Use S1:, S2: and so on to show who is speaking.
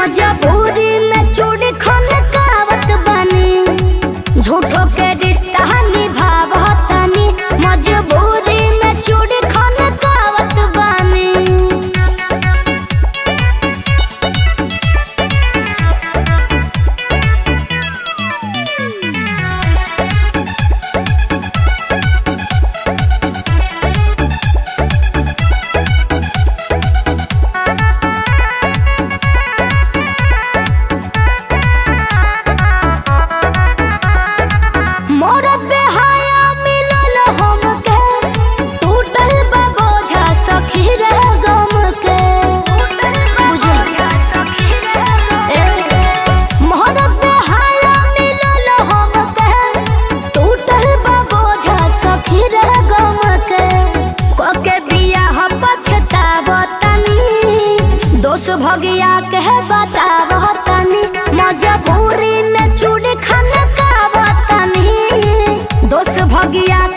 S1: मजबूरी में चूड़ी खन कावत बनी झूठो के रिश्ता निभावतनी मजबूरी में चूड़ी खन कावत बनी मोरत बेहाया मिलल हमके टूटल बा बोझा सखी रे गम के बुझल ए मोरत बेहाया मिलल हमके टूटल बा बोझा सखी रे गम के कोके बियाह पछतावतनी दोष भगिया के बतावतनी मजबूरी में चूड़ी खाना कावतनी दोष भगिया